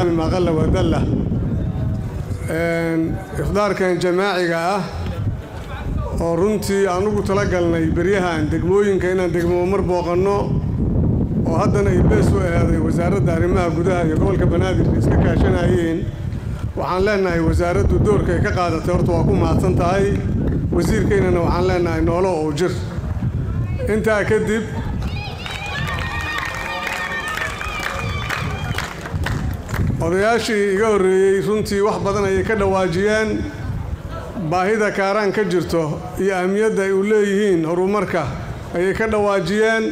maqalla wadalla ifdaarkan jamaaciga ah oo runtii aan ugu tala galnay beryahan degmooyinka inaan degmo mar booqanno oo haddana ay bees u eeday wasaaradda arrimaha gudaha iyo gobolka banaadir iska kaashanayeen waxaan leenahay wasaaraddu doorka ay ka qaadatay horta waa ku mahadsan tahay wasiirkeynana waxaan leenahay noolo oo jir intaa kadib odayaashii iga horreeyey runtii wax badan ayay ka dhawaajiyeen baahida kaaraan ka jirto iyo ahmiyadda ay u leeyihiin horumarka ayay ka dhawaajiyeen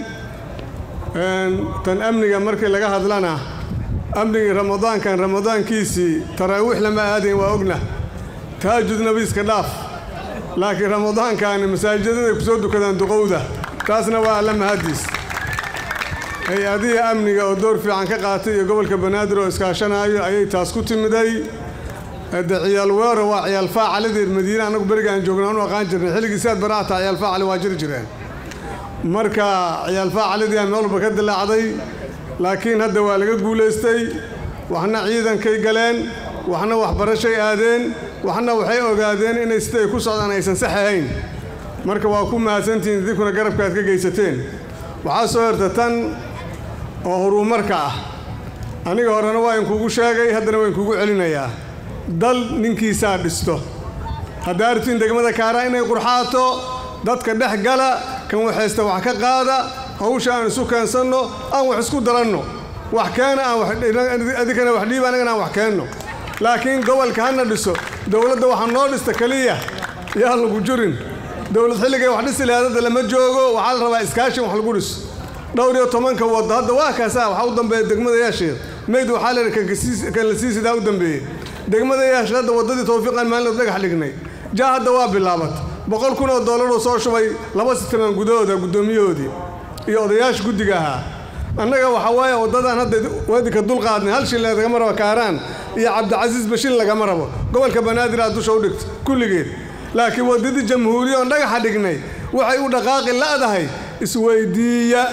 tan amniga markii laga hadlana amnigii ramadaankan ramadaankiisii taraawiix lama aadayn waa ogna taajud nabiiska dhaaf laakiin ramadaankaani masaajidada ku soo dukadaan duqowda taasna waa alla mahadiis hay-adihii amniga oo door fiican ka qaatay iyo gobolka banaadir oo iskaashanaayo ayay taas ku timiday de ciyaal weero waa ciyaal faacalideed madiine annagu beriga aan joogna anu aqaan jirnay xilligii siaad baraata ciyaal faacali waa jiri jireen marka ciyaal faacalidii meel walba ka dilaacday laakiin hadda waa laga guulaystay waxna ciidankay galeen waxna waxbarashay aadeen waxna waxay ogaadeen inay siday ku socdaan aysan sax ahayn marka waa ku mahadsantihiin idinkuna garabka aad ka geysateen waxaa soo herta tan oo horumarka ah aniga horena waa inkuugu sheegay haddana waa inkuugu celinayaa dal ninkiisaa dhisto haddaa artiin degmada kaaraa inay qurxaato dadka dhex gala kan waxaysta wax ka qaada hawsha aan isu keensanno aan wax isku daranno wax keena aanadikana wax dhiiba annagana aan wax keenno laakiin gobolka hana dhiso dowladda waxaa noo dhista keliya yaa lagu jurin dowlad xilligay wax dhisi lahayd hadda lama joogo waxaa la rabaa iskaashin wax lagu dhiso dhowr iyo tobanka waddo hadda waa kaasaa waxaa u dambeeya degmada yaasheed mayd waxaa la yidhi kan la sii sidaa u dambeeyey degmada yaasheed hadda waddadii tawfiiqan maalin dhagax dhignay jaa hadda waa bilaabat boqol kun oo dollaroo soo shubay laba sitamaan gudahooda guddoomiyahoodii iyo odayaasha guddiga ahaa annaga waxaa waaye waddadan hadda wadinka dulqaadnay hal shil lagama rabo kaaraan iyo cabdicasiis bashin lagama rabo gobolka banaadir aad dusha u dhigta kulligeed laakiin waddadii jamhuuriya oon dhagaxa dhignay waxay u dhaqaaqi la'dahay isweydiiya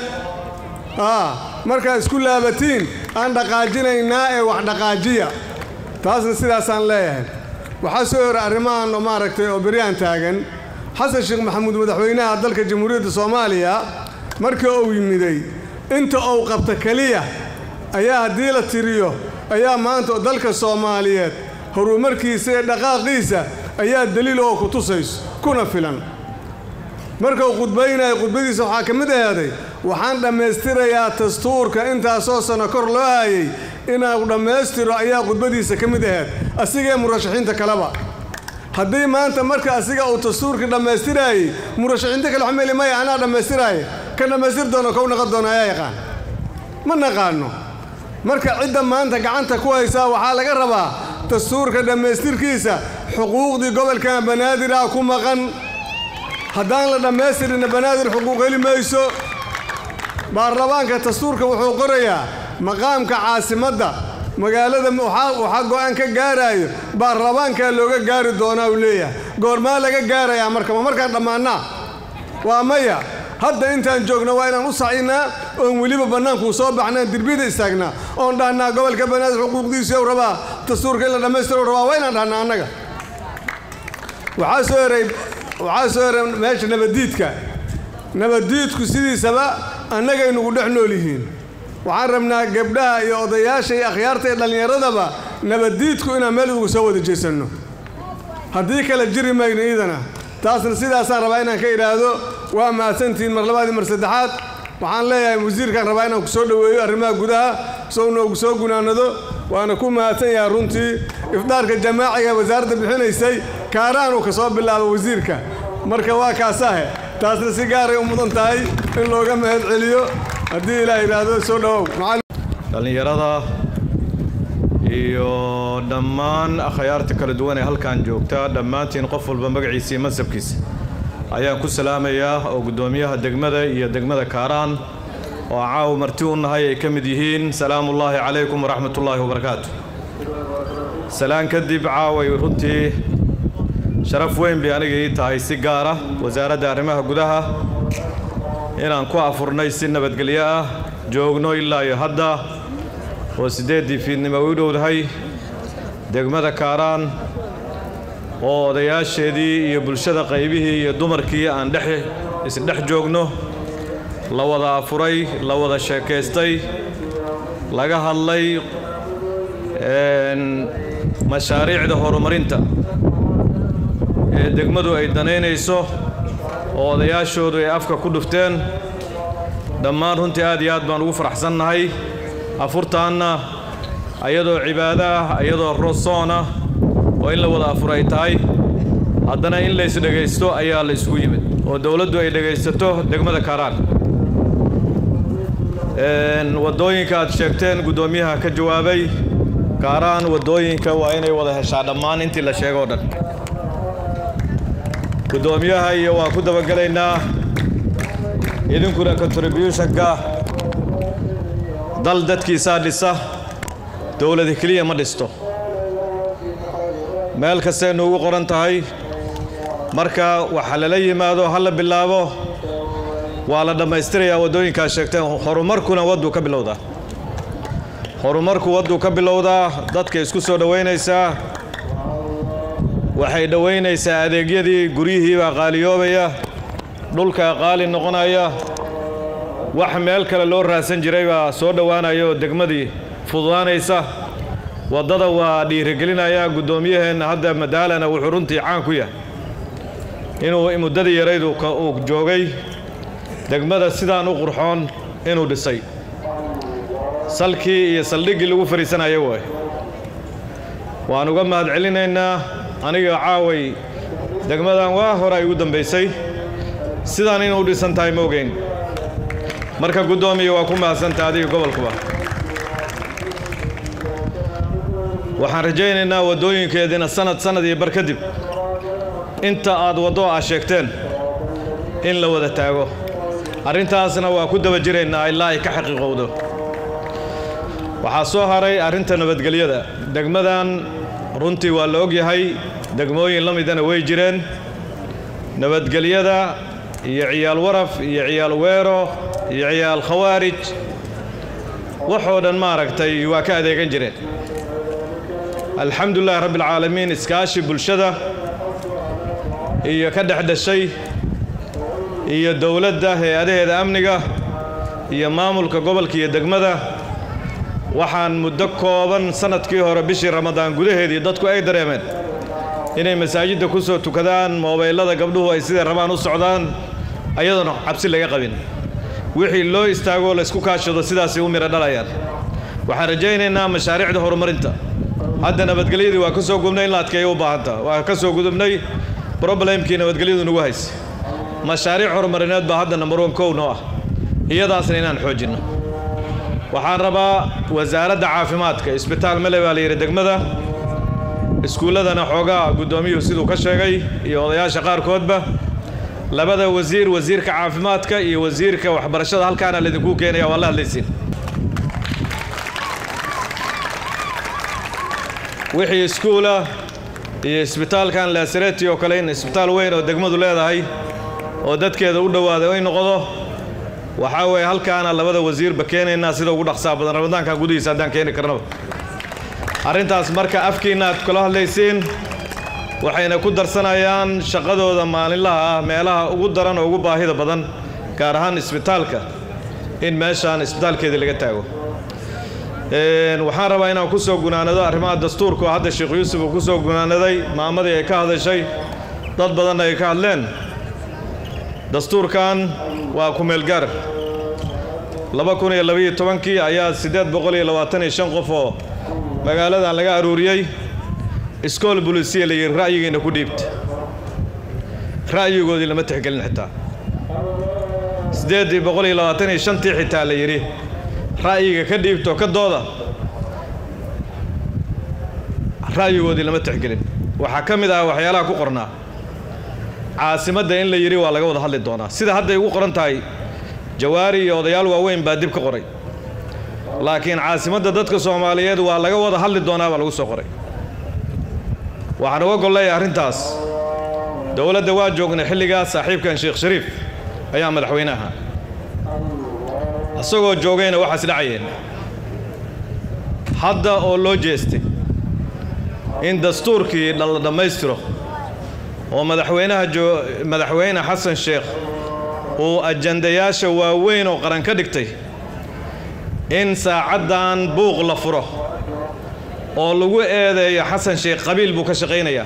markaad isku laabatiin aan dhaqaajinaynaa ee wax dhaqaajiya taasna sidaasaan leeyahay waxaa soo hora arrimahan oo maaragtay oo beryaan taagan xasan sheekh maxamuud madaxweynaha dalka jamhuuriyadda soomaaliya markii uu yimiday inta uu qabta keliya ayaa haddii la tiriyo ayaa maanta dalka soomaaliyeed horumarkiisa iyo dhaqaaqiisa ayaa daliil oo ku tusayso kuna filan markuu khudbaynayo khudbadiisa waxaa ka mid ahaaday waxaan dhammaystirayaa dastuurka intaasoo sano kor loo hayay inuu dhammaystiro ayaa khudbadiisa ka mid ahayd asigee murashaxiinta kaleba haddii maanta marka asiga uu dastuurkii dhammaystiraayey murashaxiinta kale xumeli maya anaa dhammaystiraaya ka dhammaystir doono kow naqon doona ayaa yaqaan ma naqaano marka cidda maanta gacanta ku haysaa waxaa laga rabaa dastuurka dhammaystirkiisa xuquuqdii gobolkan banaadir ah ku maqan haddaan la dhammaystirina banaadir xuquuq heli mayso baarlamaanka dastuurka wuxuu qorayaa maqaamka caasimadda magaalada waxaa go'aan ka gaaraayo baarlamaankaa looga gaari doonaa uu leeyahay goormaa laga gaarayaa marka ma markaan dhammaannaa waa maya hadda intaan joogno waa inaan u sacinnaa oon weliba bannaankuu soo baxnaan dirbida istaagnaa oon dhahnaa gobolka banaadir xuquuqdiisii rabaa dastuurka in la dhammaystiro rabaa waa inaan dhahnaa annaga waxaa soo heray waxaa soo heray meesha nabaddiidka nabaddiidku sidiisaba annagay nugu dhex nool yihiin waxaan rabnaa gabdhaha iyo odayaasha iyo akhyaarta iyo dhallinyaradaba nabaddiidku inaan meel ugu soo wada jeesanno haddii kale jiri mayno iidana taasna sidaasaan rabaa inaan ka idhaahdo waa mahadsantihiin mar labaadii mar saddexaad waxaan leeyahay wasiirkaan rabaa inaan ku soo dhoweeyo arrimaha gudaha soo noogu soo gunaanado waana ku mahadsan yahay runtii ifdaarka jamaaciga wasaaradda bixinaysay kaaraanuu ka soo bilaabo wasiirka marka waa kaasahe taasna si gaaray u mudan tahay in looga mahad celiyo haddii ilaah yidhaahdo soo dhowow dhallinyarada iyo dhammaan akhyaarta kala duwan ee halkan joogta dhammaantiin qof walba magaciisa iyo mansabkiisa ayaan ku salaamayaa oo guddoomiyaha degmada iyo degmada kaaraan oo caawa marti u nahay ay ka mid yihiin salaamullaahi calaykum waraxmatullaahi wabarakaatu salaan kadib caaway runtii sharaf weyn bay aniga ii tahay si gaara wasaaradda arrimaha gudaha inaan ku afurnay si nabadgelyo ah joogno ilaa iyo hadda oo siddeeddii fiidnimo u dhowdahay degmada kaaraan oo odayaasheedii iyo bulshada qaybihii iyo dumarkii aan dhex isdhex joogno la wada afuray la wada sheekaystay laga hadlay mashaariicda horumarinta ee degmadu ay danaynayso oo odayaashoodu ay afka ku dhufteen dhammaan runtii aad iyo aad baan ugu faraxsannahay afurtaanna ayadoo cibaado ah ayadoo rosoon ah oo in la wada afur ay tahay haddana in lays dhegaysto ayaa la isugu yimid oo dowladdu ay dhegaysato degmada kaaraan waddooyinka aad sheegteen guddoomiyaha ka jawaabay kaaraan waddooyinka waa inay wada heshaa dhammaan intii la sheego o dhan guddoomiyaha iyo waan ku dabagelaynaa idinkuna contributionka dal dadkiisaa dhisa dowlada keliya ma dhisto meel kastay nuugu qoran tahay marka waxa lala yimaado ha la bilaabo waa la dhammaystirayaa waddooyinkaad sheegteen horumarkuna wadduu ka bilowdaa horumarku wadduu ka bilowdaa dadka isku soo dhowaynaysaa waxay dhowaynaysaa adeegyadii guryihii baa qaaliyoobaya dhulkaa qaali noqonaya wax meel kale loo raadsan jiray baa soo dhowaanaya oo degmadii fududaanaysa waddada waa dhiirigelinaya guddoomiyaheenna hadda madaalana wuxuu runtii caan ku yahay inuu muddadii yaraydu uu joogay degmada sidaan u qurxoon inuu dhisay salkii iyo saldhiggii lagu fadhiisanaya waay waan uga mahad celinaynaa aniga caaway degmadan waa hore ay ugu dambaysay sidaan inuu dhisan tahay ma ogeyn marka guddoomiya waa ku mahadsantaha adiga gobolkuba waxaan rajaynaynaa waddooyinkeediina sanad sanad iyo bar kadib inta aad waddo aa sheegteen in la wada taago arrintaasna waa ku daba jiraynaa ilaa ay ka xaqiiqowdo waxaa soo haray arrinta nabadgelyada degmadan runtii waa la og yahay degmooyin la midana way jireen nabadgelyada iyo ciyaal waraf iyo ciyaal weero iyo ciyaal khawaarij waxoo dhan maaragtay waa ka adeegan jireen alxamdulilahi rabbialcaalamiin iskaashi bulshada iyo ka dhex dhashay iyo dowladda hay-adaheeda amniga iyo maamulka gobolka iyo degmada waxaan muddo kooban sannadkii hore bishii ramadaan gudaheedii dadku ay dareemeen inay masaajidda ku soo tukadaan moobaylada gabdhuhu ay siday rabaan u socdaan ayadoona cabsi laga qabin wixii loo istaagoo laysku kaashado sidaasay u midho dhalayaan waxaan rajaynaynaa mashaariicda horumarinta hadda nabadgelyadii waa ka soo gubnay in la adkeeyo u baahanta waa ka soo gudubnay broblemkii nabadgelyadu nagu hayse mashaariic horumarineed baa hadda number one kow noo ah iyadaasna inaan xoojinno waxaan rabaa wasaaradda caafimaadka isbitaal male baa la yidhi degmada iskuulladana xoogaa guddoomiyuhu siduu ka sheegay iyo odayaasha qaarkoodba labada wasiir wasiirka caafimaadka iyo wasiirka waxbarashada halkaana laydinku keenaya waa la hadlaysiin wixii iskuula iyo isbitaalkan laasareti oo kale in isbitaal weyn oo degmadu leedahay oo dadkeeda u dhowaaday ay noqdo waxaa weeye halkaana labada wasiirba keenaynaa sida ugu dhaqsaa badan ramadaanka gudihiisa haddaan keeni karnaba arrintaas marka afkiinna aad kula hadlaysiin waxayna ku darsanayaan shaqadooda maalinlaha ah meelaha ugu daran oo ugu baahida badan gaar ahaan isbitaalka in meeshaan isbitaalkeedii laga taago waxaan rabaa inaan ku soo gunaanado arrimaha dastuurka oo hadda sheekh yuusuf uu ku soo gunaanaday maamadii ay ka hadashay dad badanna ay ka hadleen dastuurkan waa kumeelgaar laba kun iyo labayo tobankii ayaa siddeed boqol iyo labaatan iyo shan qof oo magaaladan laga aruuriyey iskool bulisiya la yidhi ra'yigiina ku dhiibta ra'yigoodii lama tixgelin xitaa siddeeddii boqol iyo labaatan iyo shantii xitaa la yidhi ra'yiga ka dhiibto ka dooda ra'yigoodii lama tixgelin waxaa ka mid ah waxyaalaha ku qornaa caasimadda in la yidhi waa laga wada hadli doonaa sida hadday ugu qoran tahay jawaari iyo odayaal waaweyn baa dib ka qoray laakiin caasimadda dadka soomaaliyeed waa laga wada hadli doonaa baa lagu soo qoray waxaan uga golleeya arrintaas dowladda waa joognay xilligaas saaxiibkan sheekh shariif ayaa madaxweynaha isagoo joogayna waxaas dhacayeen hadda oo loo jeestay in dastuurkii la dhammaystiro oo madaxweynaha madaxweyne xasan sheekh uu ajandayaasha waaweyn oo qaran ka dhigtay in saacaddan buuq la furo oo lagu eedeeyo xasan sheekh qabiil buu ka shaqaynayaa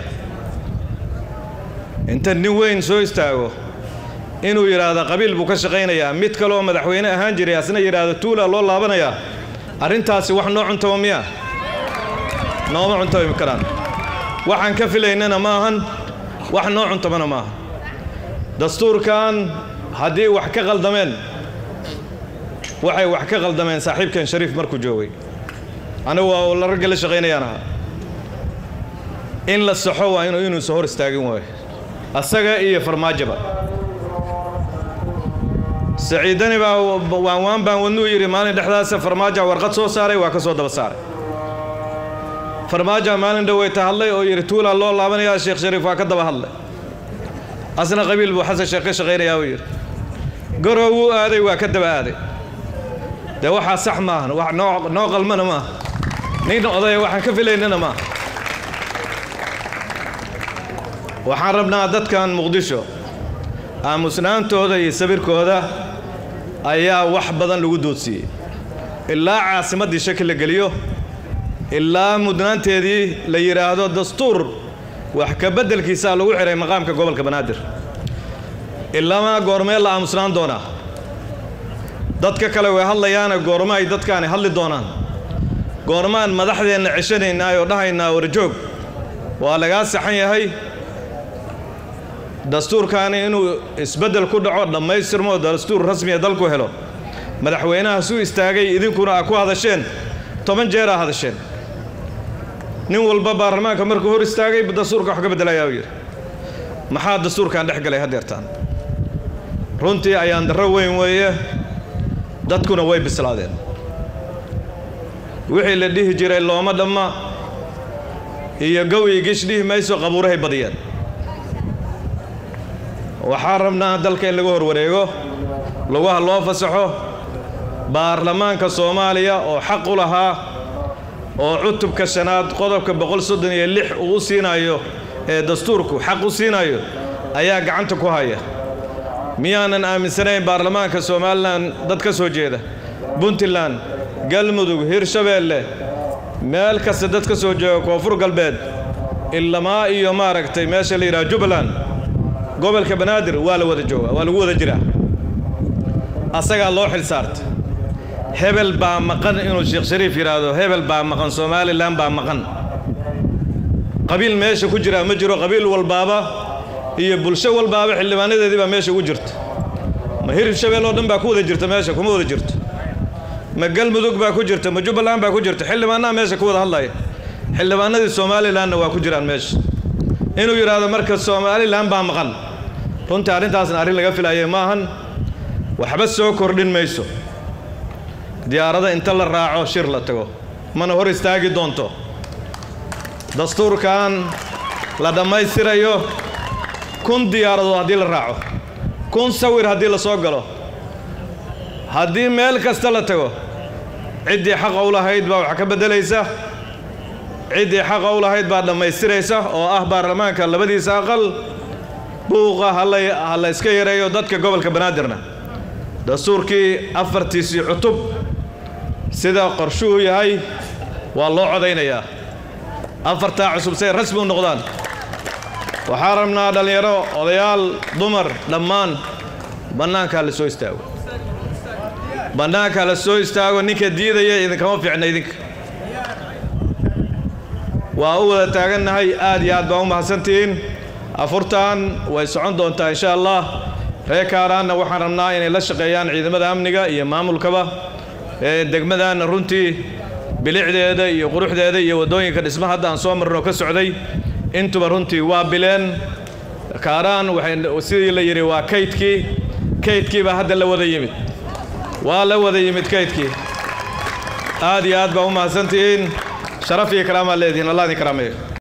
inta nin weyn soo istaago inuu yidhaahdo qabiil buu ka shaqaynayaa mid kaleoo madaxweyne ahaan jiray asna yidhaahdo tuula loo laabanayaa arrintaasi wax noo cuntaba miya nooma cuntaba karaan waxaan ka filaynana ma ahan wax noo cuntabana maaha dastuurkan haddii wax ka qaldameen waxay wax ka qaldameen saaxiibkan shariif markuu joogay anigu waa la ragga la shaqaynayaan ahaa in la saxo waa inu inuusa hor istaagin waayo asaga iyo farmaajaba saciidani baa waan waan baan wadnuu yidhi maalin dhexdaasa farmaaja warqad soo saaray waa ka soo daba saaray farmaaja maalin dhoweyta hadlay oo yidhi tuulaa loo laabanayaa sheekh shariif waa ka daba hadlay asna qabiil buu xasan sheekh ka shaqaynayaa uu yidhi garow wuu aaday waa ka daba aaday dee waxaa sax maahan wax noo noo qalmana maaha nin odaya waxaan ka filaynana maaha waxaan rabnaa dadkan muqdisho aamusnaantooda iyo sabirkooda ayaa wax badan lagu doodsiiyey ilaa caasimaddii shaki la geliyo ilaa mudnaanteedii la yidhaahdo dastuur wax ka beddelkiisaa lagu xidhay maqaamka gobolka banaadir ilamaa goormee la aamusnaan doonaa dadka kale way hadlayaana goorma ay dadkaani hadli doonaan goormaan madaxdeenna ceshanaynaa oo dhahaynaa warjoog waa lagaa saxan yahay dastuurkaani inuu isbeddel ku dhaco dhammaystirmo dastuur rasmiya dalku helo madaxweynaha suu istaagay idinkuna aa ku hadasheen toban jeer aa hadasheen nin walba baarlamaanka markuu hor istaagay dastuurka wax ka beddelayaa uu yidhi maxaa dastuurkan dhex galay haddeertaan runtii ayaan darro weyn weeye dadkuna way bislaadeen wixii la dhihi jiray looma dhamma iyo gow iyo gish dhihi mayso qabuurahay badiyeen waxaan rabnaa dalka in laga hor wareego lugaha loo fasaxo baarlamaanka soomaaliya oo xaq u lahaa oo cutubka shanaad qodobka boqol soddon iyo lix uu u siinayo ee dastuurku xaq u siinayo ayaa gacanta ku haya miyaanan aaminsanayn baarlamaanka somalilan dad ka soo jeeda puntland galmudug hirshabeelle meel kasta dad ka soo jeeda koonfur galbeed ilamaa iyo maaragtay meesha la yidhaha jubbaland gobolka banaadir waa la wada jooga waa lagu wada jiraa asagaa loo xil saartay hebel baa maqan inuu sheekh shariif yidhaahdo hebel baa maqan somalilan baa maqan qabiil meesha ku jiraa ma jiro qabiil walbaaba iyo bulsho walbaaba xildhibaanadeedii baa meesha ugu jirta ma hirib shabeel oo dhan baa ku wada jirta meesha kuma wada jirto ma galmudug baa ku jirta ma jubbaland baa ku jirta xildhibaanaha meesha ku wada hadlaya xildhibaanadii somalilanna waa ku jiraan meesha inuu yidhaahdo marka somalilan baa maqan runtii arrintaasna arrin laga filaayay ma ahan waxba soo kordhin mayso diyaarada inta la raaco shir la tago mana hor istaagi doonto dastuurkan la dhammaystirayo kun diyaaradood haddii la raaco kun sawir haddii la soo galo haddii meel kasta la tago ciddii xaqa u lahayd baa wax ka beddelaysa ciddii xaqa u lahayd baa dhammaystiraysa oo ah baarlamaanka labadiisa aqal buuqa ha la iska yareeyo dadka gobolka banaadirna dastuurkii afartiisii cutub sida qorshuhu yahay waa loo codaynayaa afartaa cusub say rasmi u noqdaan waxaa rabnaa dhallinyaro odayaal dumar dhammaan bannaankaa la soo istaago bannaankaa la soo istaago ninka diidaya idinkama fiicna idinka waa u wada taagannahay aad iyo aad baa u mahadsantihiin afurtan way socon doontaa insha allah reer kaaraanna waxaan rabnaa inay la shaqeeyaan ciidamada amniga iyo maamulkaba degmadaanna runtii bilicdeeda iyo quruxdeeda iyo waddooyinka dhisma hadda aan soo marno ka socday intuba runtii waa bileen kaaraan waxay sidii la yidhi waa kaydkii kaydkii baa hadda la wada yimid waa la wada yimid kaydkii aad iyo aad baa u mahadsantihiin sharaf iyo karaamaa leedihiin allah idin karaameeyo